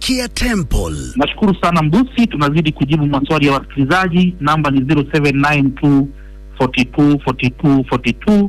Kia Temple. Nashukuru sana Mbusi, tunazidi kujibu maswali ya wasikilizaji. Namba ni 0792 42 42 42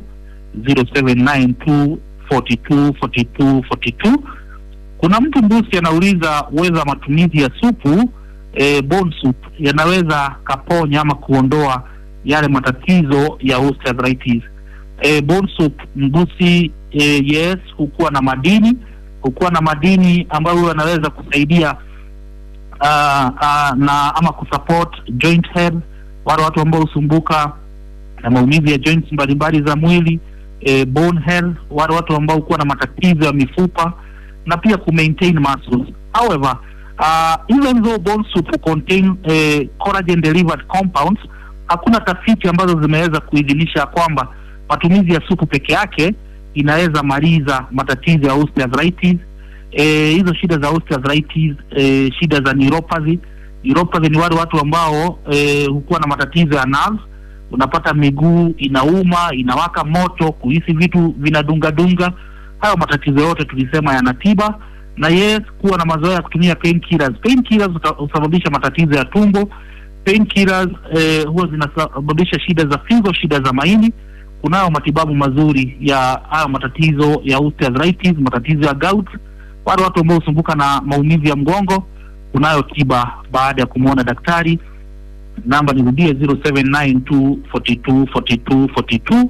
0792 42 42 42. Kuna mtu Mbusi anauliza weza matumizi ya supu e, bone soup yanaweza kaponya ama kuondoa yale matatizo ya osteoarthritis. E, bone soup Mbusi, e, yes, hukuwa na madini hukuwa na madini ambayo yanaweza kusaidia uh, uh, na ama kusupport joint health, wale watu ambao husumbuka na maumivu ya joints mbalimbali za mwili eh, bone health, wale watu ambao hukuwa na matatizo ya mifupa na pia ku maintain muscles. However, uh, even though bone soup contain eh, collagen delivered compounds, hakuna tafiti ambazo zimeweza kuidhinisha kwamba matumizi ya supu peke yake inaweza maliza matatizo ya osteoarthritis. Eh, hizo shida za osteoarthritis, eh, shida za neuropathy. Neuropathy ni wale watu ambao eh, hukuwa na matatizo ya nerves unapata miguu inauma, inawaka moto, kuhisi vitu vinadungadunga. Hayo matatizo yote tulisema yana tiba, na yes, kuwa na mazoea ya kutumia painkillers. Painkillers huta- husababisha matatizo ya tumbo. Painkillers eh, huwa zinasababisha shida za figo, shida za maini. Kunayo matibabu mazuri ya hayo matatizo ya osteoarthritis, matatizo ya gout. Wale watu ambao husumbuka na maumivu ya mgongo, kunayo tiba baada ya kumwona daktari namba nirudie 0792 42 42 42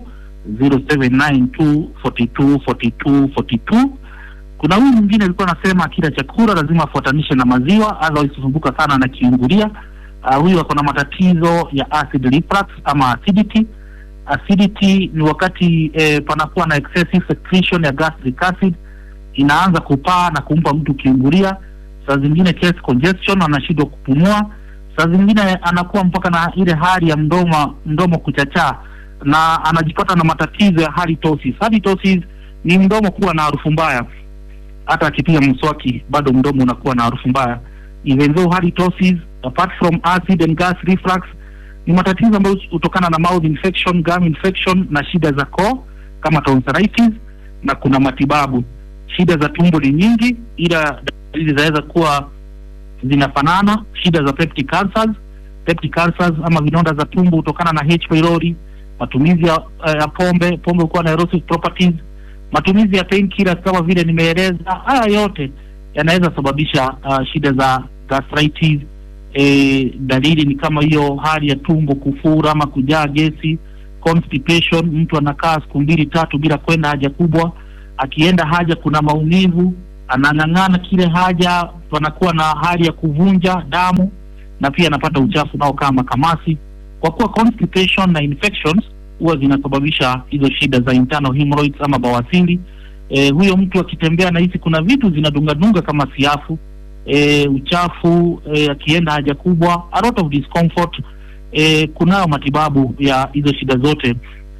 0792 42 42 42 kuna huyu mwingine alikuwa anasema akila chakula lazima afuatanishe na maziwa otherwise husumbuka sana na kiungulia uh, huyu ako na matatizo ya acid reflux ama acidity acidity ni wakati eh, panakuwa na excessive secretion ya gastric acid inaanza kupaa na kumpa mtu kiungulia saa zingine chest congestion anashindwa kupumua saa zingine anakuwa mpaka na ile hali ya mdomo mdomo kuchachaa na anajipata na matatizo ya halitosis. Halitosis ni mdomo kuwa na harufu mbaya, hata akipiga mswaki bado mdomo unakuwa na harufu mbaya. Even though halitosis apart from acid and gas reflux ni matatizo ambayo hutokana na mouth infection, gum infection na shida za koo kama tonsillitis, na kuna matibabu. Shida za tumbo ni nyingi, ila dalili zinaweza kuwa zinafanana. Shida za peptic ulcers, peptic ulcers ama vidonda za tumbo hutokana na H pylori, matumizi ya, ya pombe, pombe hukuwa na erosive properties, matumizi ya painkillers kama vile nimeeleza. Haya yote yanaweza sababisha uh, shida za gastritis. E, dalili ni kama hiyo hali ya tumbo kufura ama kujaa gesi, constipation, mtu anakaa siku mbili tatu bila kwenda haja kubwa, akienda haja kuna maumivu, anang'ang'ana kile haja, panakuwa na hali ya kuvunja damu na pia anapata uchafu nao kama kamasi. Kwa kuwa constipation na infections huwa zinasababisha hizo shida za internal hemorrhoids ama bawasiri. E, huyo mtu akitembea nahisi kuna vitu zinadungadunga kama siafu e, uchafu e, akienda haja kubwa, a lot of discomfort. E, kunayo matibabu ya hizo shida zote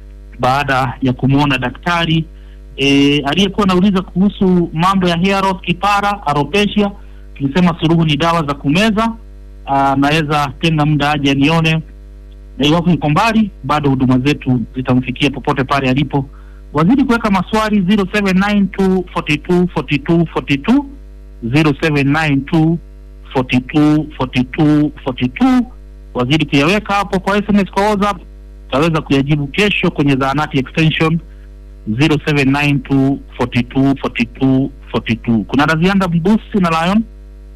baada ya kumwona daktari. E, aliyekuwa anauliza kuhusu mambo ya hair loss, kipara, alopecia, tulisema suluhu ni dawa za kumeza. Aa, naweza tenga muda aje anione, na iwapo yuko mbali, bado huduma zetu zitamfikia popote pale alipo. Wazidi kuweka maswali 0792 42 42 42 0792 42 42 42 wazidi kuyaweka hapo kwa SMS kwa WhatsApp, utaweza kuyajibu kesho kwenye zahanati extension 0792 42 42 42. Kuna Razianda Mbusi na Lion.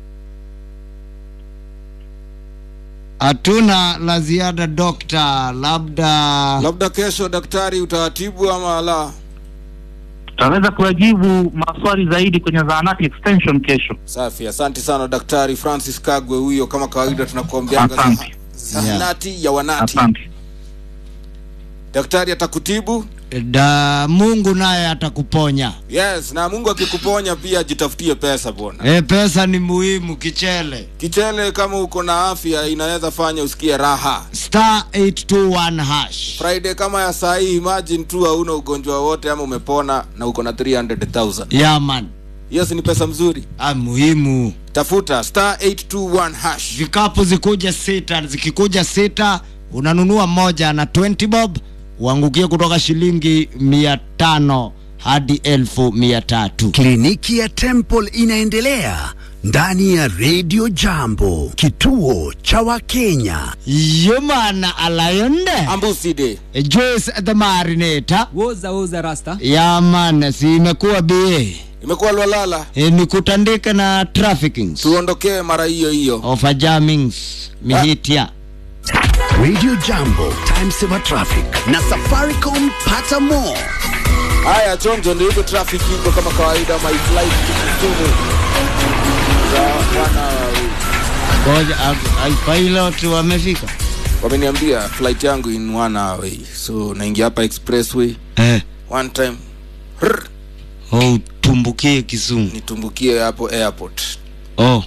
Hatuna la ziada dokta, labda labda kesho daktari utawatibu ama la Tutaweza kuyajibu maswali zaidi kwenye zahanati extension kesho. safi asante sana daktari francis kagwe huyo kama kawaida tunakuambianga Asante. zahanati ya wanati Asante. daktari atakutibu da Mungu naye atakuponya. yes na mungu akikuponya pia jitafutie pesa bwana E, pesa ni muhimu. Kichele kichele kama uko na afya inaweza fanya usikie raha star 821 hash. friday kama ya saa hii imagine tu hauna ugonjwa wote ama umepona na uko na 300000 Yaman yes ni pesa mzuri ah, muhimu. tafuta star 821 hash Vikapu zikuja sita, zikikuja sita unanunua moja na 20 bob uangukie kutoka shilingi mia tano hadi elfu mia tatu. Kliniki ya Temple inaendelea ndani ya Radio Jambo, kituo cha Wakenya. Yomana alayonde ambuside Joyce the Marinator woza woza rasta yaman, si imekuwa ba imekuwa lwalala e, ni kutandika na trafficking tuondokee mara hiyo hiyo of a jammings mihitia Radio Jambo, time saver traffic na Safaricom, pata more. haya chonjo ndio hivyo traffic iko kama kawaida my flight Kisumu za wana wawili. ngoja a- a- pilot wamefika wameniambia flight yangu in one hour away so naingia hapa expressway eh, one time rrr, oh, tumbukie Kisumu nitumbukie hapo airport oh.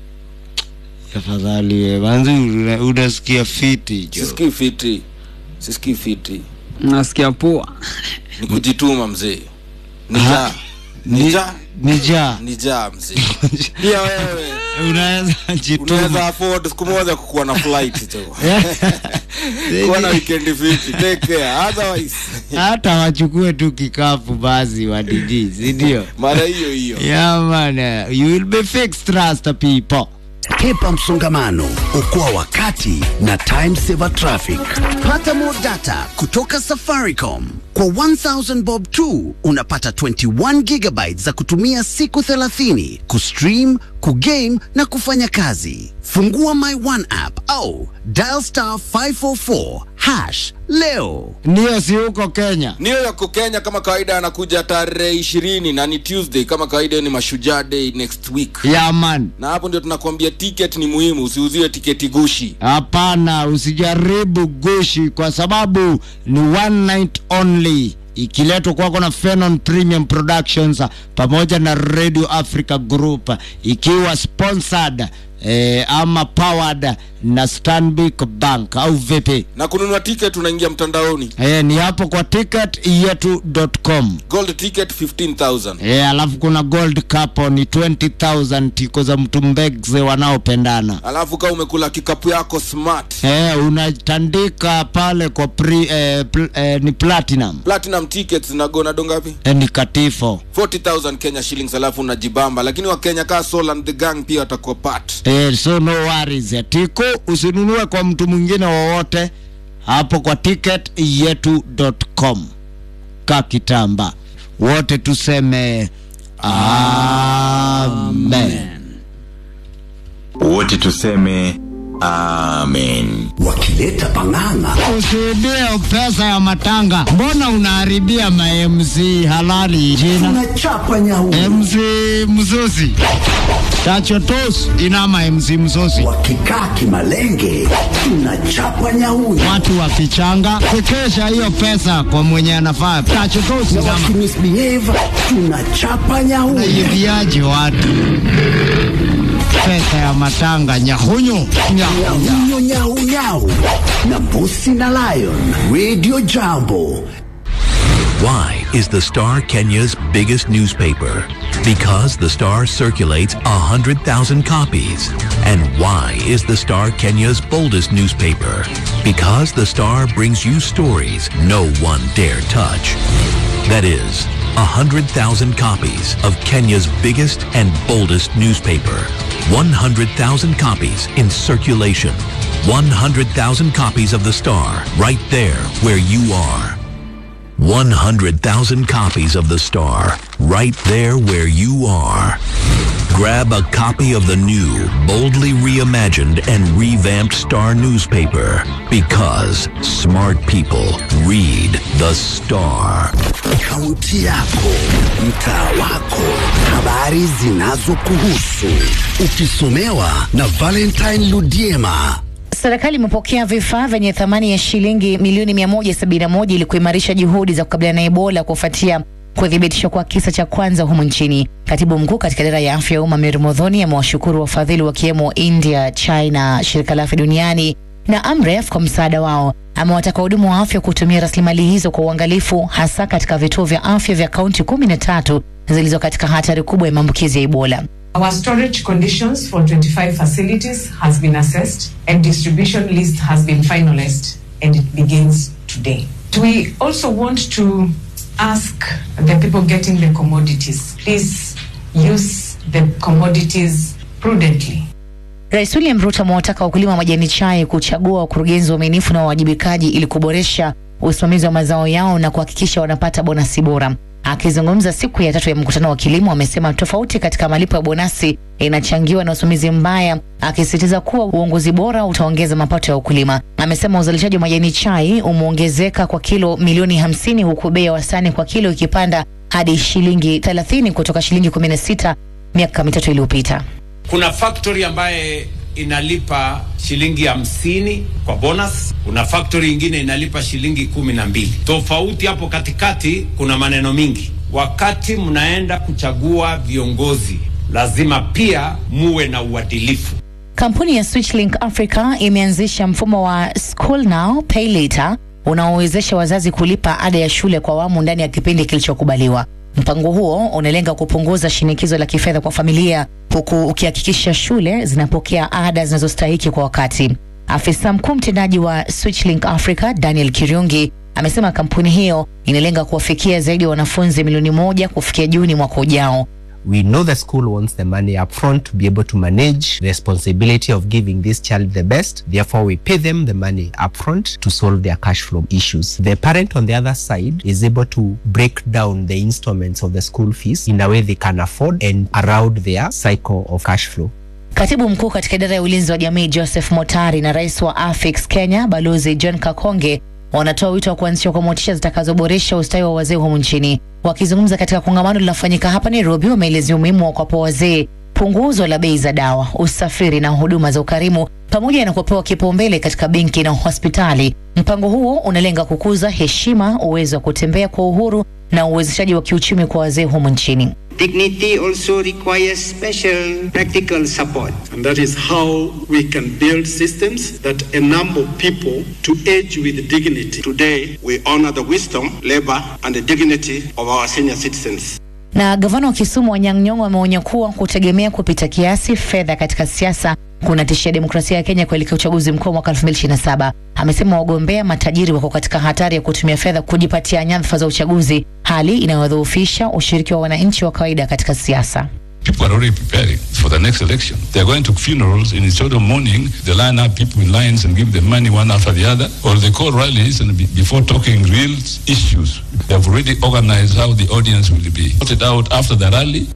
Afadhali we manzi, una- unasikia fiti jo sisikii fiti sisikii fiti nasikia poa ni kujituma mzee Ha? nijaa Ni- nijaa nijaa nijaa mzee pia wewe unaweza unaweza jituma afford siku moja kukuwa na flight tu kuwa na weekend fiti take care otherwise hata wachukue tu kikapu basi wa DJ, si ndio? mara hiyo hiyo Yeah man, you will be fixed, trust people. Hepa msongamano, okoa wakati na time saver traffic. Pata more data kutoka Safaricom. Kwa 1000 bob tu unapata 21 gigabytes za kutumia siku 30 kustream, kugame na kufanya kazi. Fungua My One app au dial star 544 hash leo. Ndio, si huko Kenya? New York Kenya kama kawaida anakuja tarehe ishirini na ni Tuesday kama kawaida, ni mashujaa day next week, Yeah man, na hapo ndio tunakwambia ticket ni muhimu, usiuziwe tiketi gushi. hapana, usijaribu gushi kwa sababu ni one night only ikiletwa kwako na Fenon Premium Productions pamoja na Radio Africa Group ikiwa sponsored eh, ama powered na Stanbic Bank au vipi? Na kununua ticket unaingia mtandaoni, Eh, ni hapo kwa ticketyetu.com. gold ticket 15000 Eh, alafu kuna gold cup ni 20000 tiko za mtu mbegze wanaopendana. alafu kama umekula kikapu yako smart Eh, unatandika pale kwa pre, eh, pl, eh, ni platinum platinum tickets zinagona dongapi? eh, ni katifo 40000 Kenya shillings, alafu unajibamba. Lakini wakenya kaa Soul and the gang pia watakuwa part. eh, so no worries. Tiko usinunue kwa mtu mwingine wowote hapo kwa ticketyetu.com. Kakitamba wote tuseme amen. wote tuseme amen Wakileta pang'ang'a Usibie pesa ya matanga, mbona unaharibia ma MC halali jina? tunachapa nyau. MC Mzozi Tachotos inama MC Mzozi, Wakikaa kimalenge tunachapa nyau. watu wakichanga kukesha hiyo pesa kwa mwenye anafaa. Tachotos Na inama wakimisbehave tunachapa nyau. naibiaje watu pesa ya matanga nyahunyu nyahunya. Nyau nyau nyau na Mbusi na Lion Radio Jambo. Why is the Star Kenya's biggest newspaper? Because the Star circulates 100,000 copies. And why is the Star Kenya's boldest newspaper? Because the Star brings you stories no one dare touch. That is, 100,000 copies of Kenya's biggest and boldest newspaper. 100,000 copies in circulation. 100,000 copies of the Star right there where you are. 100,000 copies of The Star, right there where you are. Grab a copy of the new, boldly reimagined and revamped Star newspaper because smart people read The Star. Kaunti yako, mtaa wako, habari zinazokuhusu, ukisomewa na Valentine Ludiema. Serikali imepokea vifaa vyenye thamani ya shilingi milioni 171 ili kuimarisha juhudi za kukabiliana na Ebola kufuatia kuthibitishwa kwa kisa cha kwanza humu nchini. Katibu mkuu katika idara ya afya ya umma Mary Modhoni amewashukuru wafadhili wakiwemo India, China, shirika la afya duniani na Amref kwa msaada wao. Amewataka wahudumu wa afya kutumia rasilimali hizo kwa uangalifu, hasa katika vituo vya afya vya kaunti kumi na tatu zilizo katika hatari kubwa ya maambukizi ya Ebola. Our storage conditions for 25 facilities has been assessed and distribution list has been finalized and it begins today. We also want to ask the people getting the commodities, please use the commodities prudently. Rais William Ruto amewataka wakulima wa majani chai kuchagua wakurugenzi waaminifu na wawajibikaji ili kuboresha usimamizi wa mazao yao na kuhakikisha wanapata bonasi bora. Akizungumza siku ya tatu ya mkutano wa kilimo, amesema tofauti katika malipo ya bonasi inachangiwa na usimamizi mbaya, akisisitiza kuwa uongozi bora utaongeza mapato ya wakulima. Amesema uzalishaji wa majani chai umeongezeka kwa kilo milioni hamsini huku bei ya wastani kwa kilo ikipanda hadi shilingi 30 kutoka shilingi 16 miaka mitatu iliyopita. Kuna factory ambaye inalipa shilingi hamsini kwa bonus. Kuna factory ingine inalipa shilingi kumi na mbili. Tofauti hapo katikati, kuna maneno mingi. Wakati mnaenda kuchagua viongozi, lazima pia muwe na uadilifu. Kampuni ya Switchlink Africa imeanzisha mfumo wa School Now Pay Later unaowezesha wazazi kulipa ada ya shule kwa awamu ndani ya kipindi kilichokubaliwa. Mpango huo unalenga kupunguza shinikizo la kifedha kwa familia huku ukihakikisha shule zinapokea ada zinazostahiki kwa wakati. Afisa mkuu mtendaji wa Switchlink Africa Daniel Kirungi amesema kampuni hiyo inalenga kuwafikia zaidi ya wanafunzi milioni moja kufikia Juni mwaka ujao. We know the school wants the money upfront to be able to manage the responsibility of giving this child the best. Therefore, we pay them the money upfront to solve their cash flow issues. The parent on the other side is able to break down the installments of the school fees in a way they can afford and around their cycle of cash flow. Katibu mkuu katika idara ya ulinzi wa jamii Joseph Motari na rais wa Afix Kenya Balozi John Kakonge wanatoa wito wa kuanzishwa kwa motisha zitakazoboresha ustawi wa wazee humu nchini. Wakizungumza katika kongamano linalofanyika hapa Nairobi, wameelezea umuhimu wa kuwapa wazee punguzo la bei za dawa, usafiri na huduma za ukarimu pamoja na kupewa kipaumbele katika benki na hospitali. Mpango huo unalenga kukuza heshima, uwezo wa kutembea kwa uhuru na uwezeshaji wa kiuchumi kwa wazee humu nchini. Dignity also requires special practical support. And that is how we can build systems that enable people to age with dignity. Today, we honor the wisdom, labor, and the dignity of our senior citizens. Na gavana wa Kisumu Anyang' Nyong'o ameonya kuwa kutegemea kupita kiasi fedha katika siasa kunatishia demokrasia ya Kenya kuelekea uchaguzi mkuu mwaka 2027. Amesema wagombea matajiri wako katika hatari ya kutumia fedha kujipatia nyadhifa za uchaguzi, hali inayodhoofisha ushiriki wa wananchi wa kawaida katika siasa. People are already preparing for the next election. They are going to funerals and instead of mourning, they line up people in lines and give them money one after the other, or they call rallies and be, before talking real issues, they have already organized how the audience will be sorted out after the rally.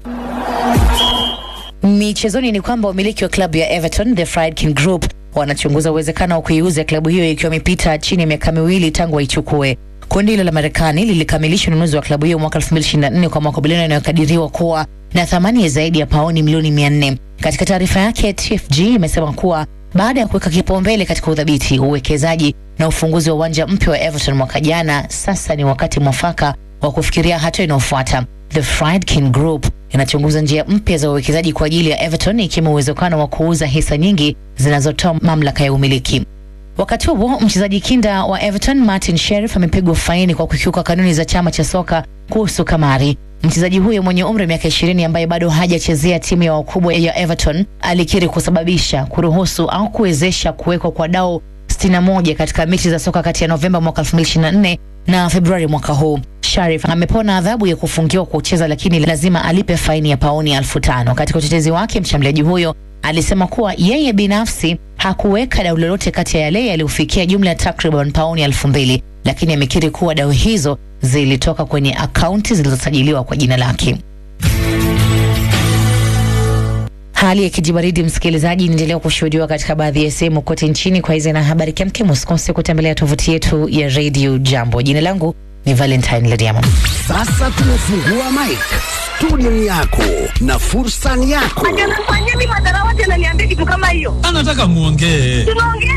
Michezoni ni kwamba wamiliki wa klabu ya Everton The Friedkin Group wanachunguza uwezekano wa kuiuza klabu hiyo ikiwa imepita chini ya miaka miwili tangu waichukue. Kundi hilo la Marekani lilikamilisha ununuzi wa klabu hiyo mwaka 2024 kwa makubaliano yanayokadiriwa kuwa na thamani ya zaidi ya paoni milioni 400. Katika taarifa yake, TFG imesema kuwa baada ya kuweka kipaumbele katika udhabiti, uwekezaji na ufunguzi wa uwanja mpya wa Everton mwaka jana, sasa ni wakati mwafaka wa kufikiria hatua inayofuata. The Friedkin Group inachunguza njia mpya za uwekezaji kwa ajili ya Everton ikiwemo uwezekano wa kuuza hisa nyingi zinazotoa mamlaka ya umiliki. Wakati huo mchezaji kinda wa Everton Martin Sheriff amepigwa faini kwa kukiuka kanuni za chama cha soka kuhusu kamari. Mchezaji huyo mwenye umri wa miaka ishirini ambaye bado hajachezea timu ya wakubwa ya Everton alikiri kusababisha, kuruhusu au kuwezesha kuwekwa kwa dau 61 katika mechi za soka kati ya Novemba mwaka 2024 na Februari mwaka huu. Sharif amepona adhabu ya kufungiwa kucheza, lakini lazima alipe faini ya pauni elfu tano. Katika utetezi wake, mshambuliaji huyo alisema kuwa yeye binafsi hakuweka dau lolote kati ya yale yaliyofikia jumla ya takriban pauni elfu mbili, lakini amekiri kuwa dau hizo zilitoka kwenye akaunti zilizosajiliwa kwa jina lake. Hali ya kijibaridi, msikilizaji, inaendelea kushuhudiwa katika baadhi ya sehemu kote nchini. Kwa hizi na habari kemkem, usikose kutembelea tovuti yetu ya Radio Jambo. Jina langu ni Valentine Lediamo. Sasa tumefungua mic, studio ni yako na fursa ni yako. Fanyeni madharau, ananiambia kitu kama hiyo. Anataka muongee. Tunaongea